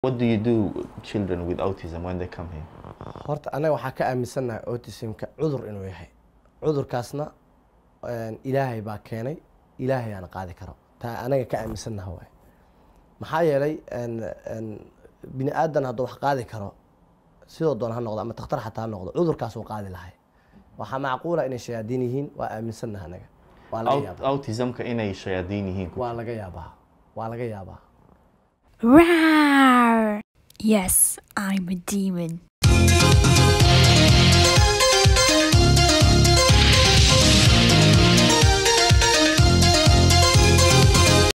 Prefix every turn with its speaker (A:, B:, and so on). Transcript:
A: What do you do children with autism when they come here?
B: horta anaga waxaa ka aaminsannahay autismka cudur inuu yahay cudurkaasna een, ilaahay baa keenay ilaahay aan qaadi karo taa anaga ka aaminsannaha waay maxaa yeelay een, een, bini aadan hadduu wax qaadi karo sidoo doon ha noqdo ama takhtar xataa ha noqdo cudurkaas uu qaadi lahay waxaa macquula inay shayaadiin yihiin waa aaminsannaha anaga waa laga
A: Aut-
B: yaabaa
A: autismka inay shayaadiin yihiin
B: waa laga yaabaa waa laga yaabaa
C: Rawr! Yes, I'm a demon.